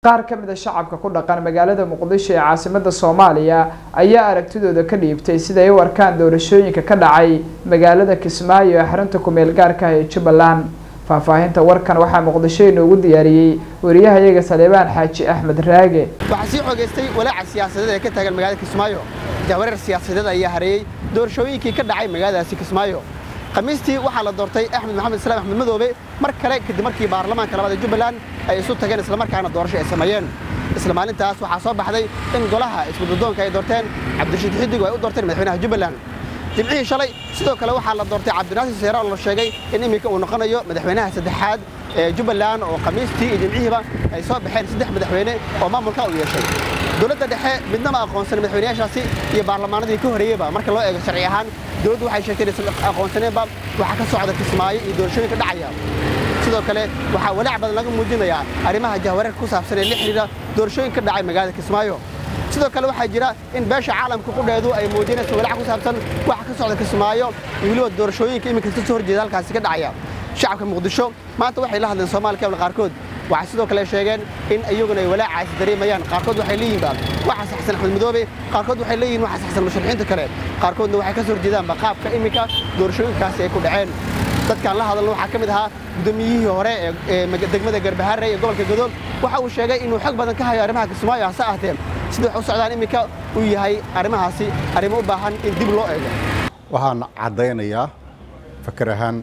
qaar ka mid a shacabka ku dhaqan magaalada muqdisho ee caasimada soomaaliya ayaa aragtidooda ka dhiibtay siday u arkaan doorashooyinka ka dhacay magaalada kismaayo ee xarunta kumeel gaarka ah ee jubbaland faahfaahinta warkan waxaa muqdisho inoogu diyaariyey wariyahayaga saleebaan xaaji axmed raage waxaa sii xoogaystay walaaca siyaasadeed ee ka taagan magaalada kismaayo jahwareer siyaasadeed ayaa hareeyey doorashooyinkii ka dhacay magaaladaasi kismaayo khamiistii waxaa la doortay axmed maxamed islaam axmed madoobe mar kale kadib markii baarlamaanka labaad ee jubbaland ay isu tageen islamarkaana doorasho ay sameeyeen isla maalintaas waxaa soo baxday in golaha iskududoonka ay doorteen cabdirashiid xidig oo ay u doorteen madaxweynaha jubbaland jimcihii shalay sidoo kale waxaa la doortay cabdinaasir seera oo la sheegay in iminka uu noqonayo madaxweynaha saddexaad ee jubbaland oo khamiistii iyo jimcihiiba ay soo baxeen saddex madaxweyne oo maamulka u yeeshay dowladda dhexe midna ma aqoonsan madaxweynayaashaasi iyo baarlamaanadii ka horreeyeyba marka loo eego sharci ahaan dowladdu waxay sheegtay inaysan aqoonsaneenba waxaa ka socda kismaayo iyo doorashooyinka dhacaya sidoo kale waxaa walaac badan laga muujinayaa arrimaha jahwareerka ku saabsan ee la xidhiidha doorashooyinka ka dhacay magaalada kismaayo sidoo kale waxaa jira in beesha caalamka qudheedu ay muujinayso walaac ku saabsan waxa ka socda kismaayo iyo weliba doorashooyinka iminka ka soo horjeeda halkaasi ka dhacaya shacabka muqdisho maanta waxay la hadleen soomaali keebla qaarkood waxay sidoo kale sheegeen in iyaguna ay walaacaasi dareemayaan qaarkood waxay leeyihiinba waxa saxsan axmed madoobe qaarkood waxay leeyihin waxa saxsan musharaxiinta kale qaarkoodna waxay ka soo horjeedaanba qaabka iminka doorashooyinkaasi ay ku dhaceen dadkaan la hadalna waxaa ka mid ahaa gudoomiyihii hore ee degmada garbaharre ee gobolka godool waxa uu sheegay inuu xog badan ka hayo arrimaha kismaayo hase ahtee sida wax u socdaan iminka uu yahay arrimahaasi arrimo u baahan in dib loo eego waxaan caddaynayaa fakar ahaan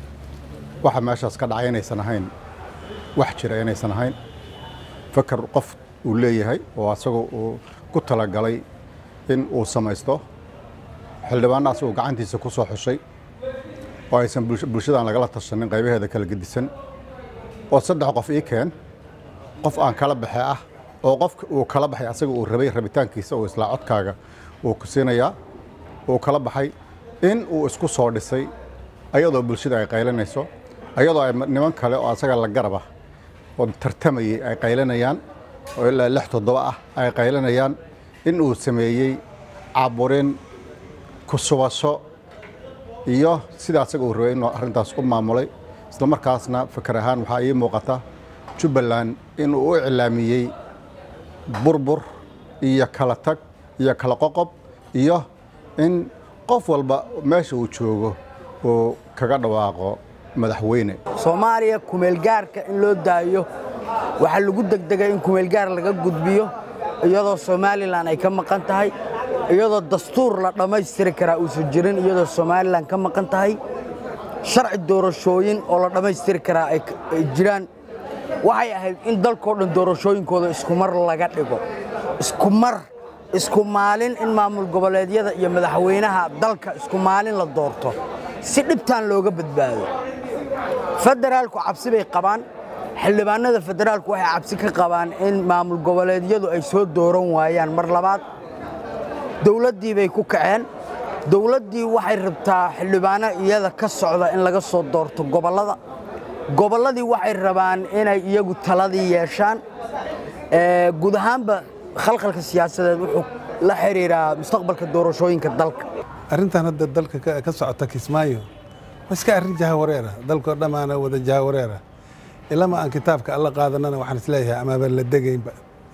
waxa meeshaas ka dhacay inaysan ahayn wax jira inaysan ahayn fakar qof uu leeyahay oo asagoo uu ku talagalay in uu samaysto xildhibaannaas uu gacantiisa ku soo xushay oo aysan bulshadan lagala tashanin qaybaheeda kala gedisan oo saddex qof ii keen qof aan kala baxe ah oo qofka uu kala baxay asaga uu rabay rabitaankiisa oo islaa codkaaga uu ku siinayaa uu kala baxay in uu isku soo dhisay ayadoo bulshada ay qaylinayso ayadoo ay niman kale oo asaga la garab ah oo tartamayey ay qaylinayaan oo ilaa lix toddoba ah ay qaylinayaan in uu sameeyey caburin kusubasho iyo sida asaga uu rabay inuu arrintaas u maamulay isla markaasna fakar ahaan waxaa ii muuqata jubbaland inuu u iclaamiyey burbur iyo kala tag iyo kala qoqob iyo in qof walba meesha uu joogo uu kaga dhawaaqo madaxweyne soomaaliya kumeelgaarka in loo daayo waxaa lagu degdegay in kumeelgaar laga gudbiyo iyadoo somalilan ay ka maqan tahay iyadoo dastuur la dhammaystiri karaa uusan jirin iyadoo somalilan ka maqan tahay sharci doorashooyin oo la dhammaystiri karaa ay jiraan waxay ahayd in dalkoo dhan doorashooyinkooda iskumar laga dhigo iskumar isku maalin in maamul goboleedyada iyo madaxweynaha dalka isku maalin la doorto si dhibtaan looga badbaado federaalku cabsi bay qabaan xildhibaanada federaalku waxay cabsi ka qabaan in maamul goboleedyadu ay soo dooran waayaan mar labaad dowladdii bay ku kaceen dowladdii waxay rabtaa xildhibaano iyada ka socda in laga soo doorto gobollada gobolladii waxay rabaan inay iyagu taladii yeeshaan guud ahaanba khalkhalka siyaasadeed wuxuu la xiriiraa mustaqbalka doorashooyinka dalka arrintan hadda dalka ka socota kismaayo waa iska arrin jahawareera dalkoo dhammaana wada jahawareera ilama aan kitaabka alla qaadanana waxaan isleeyahay amaaba la degaynba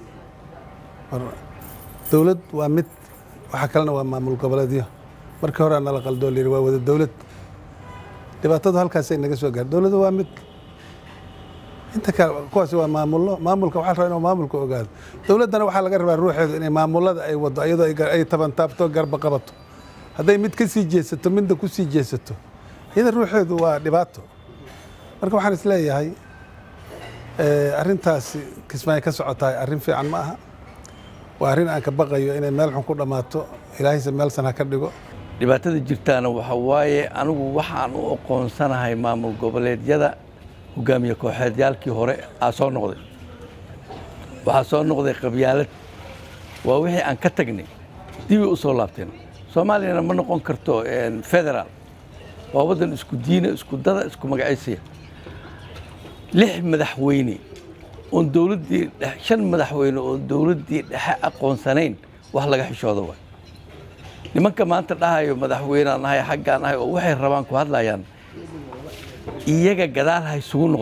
dowlad waa mid waxa kalena waa maamul goboleedyo markii hore nala qaldoo layidhi waa wada dowlad dhibaatadu halkaasay naga soo gaar dowladda waa mid inta kale kuwaasi waa maamullo maamulka waxaa rabaa inuu maamulka ogaado dowladdana waxaa laga rabaa ruuxeedu inay maamullada ay wado iyadoo ay tabantaabto garba qabato hadday mid ka sii jeesato midna ku sii jeesato iyada ruuxeedu waa dhibaato marka waxaan isleeyahay arrintaasi kismaayo ka socotahay arrin fiican ma aha waa arrin aan ka baqayo inay meel xun ku dhammaato ilaahayse meel san ha ka dhigo dhibaatada jirtaana waxa waaye anigu waxaan u aqoonsanahay maamul goboleedyada hogaamiye kooxeedyaalkii hore aa soo noqday waxaa soo noqday qabyaalad waa wixii aan ka tagnay dibay u soo laabteen soomaaliyana ma noqon karto federaal waa waddan isku diina isku dada isku magacaysaya lix madaxweyne oon dowladdii shan madaxweyne oon dowladdii dhexe aqoonsanayn wax laga xishooda waay nimanka maanta dhahayo madaxweynaan ahay xaggaan ahay oo waxay rabaan ku hadlayaan iyaga gadaal ha isugu noqdeen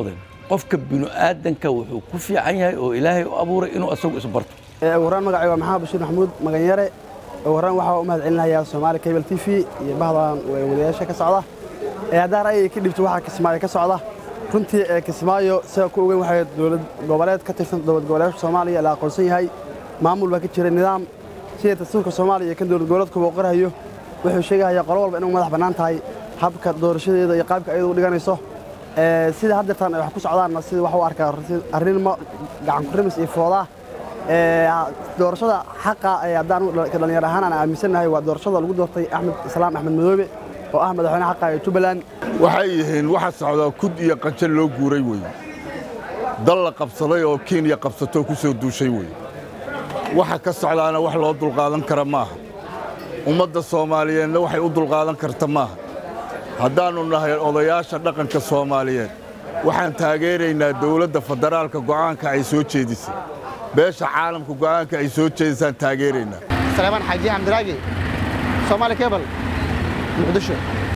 qofka bini'aadanka wuxuu ku fiican yahay oo ilaahay u abuuray inuu asagu isbarto ugu horaan magacay waa maxamed bashiir maxamuud maganyare ugu horaan waxaa u mahad celinayaa soomaali cable t v iyo bahdan wadayaasha ka socda ee haddaan ra'yiga ka dhibto waxaa kismaayo ka socda runtii ee kismaayo sida ku ogeyn waxay dowlad goboleed ka tirsan dowlad goboleedka soomaaliya la aqoonsan yahay maamul baa ka jira nidaam sida dastuurka soomaaliya iyo kan dowlad goboleedkuba u qorahayo wuxuu sheegahayaa qolo walba inuu madax bannaan tahay habka doorashadeeda iyo qaabka ayadu u dhiganayso sida haddeertaan ay wax ku socdaanna sida wax u arkaa arrinmo gacan ku rimis iyo foodaa doorashada xaqa haddaan dhalinyar ahaan aan aaminsannahay waa doorashada lagu doortay axmed islaam axmed madoobe oo ah madaxweyne xaqa ee jubbaland waxay yihiin waxa socdaa kud iyo qanjal loo guuray weye dal la qabsaday oo kenya qabsatoo ku soo duushay weye waxa ka socdaana wax loo dulqaadan kara maaha ummadda soomaaliyeedna waxay u dulqaadan karta maaha haddaannu nahay odayaasha dhaqanka soomaaliyeed waxaan taageeraynaa dawladda federaalka go'aanka ay soo jeedisay beesha caalamka go'aanka ay soo jeedisaan taageeraynaa سليمان حاجي حمد راقي صومالي كيبل مقدشو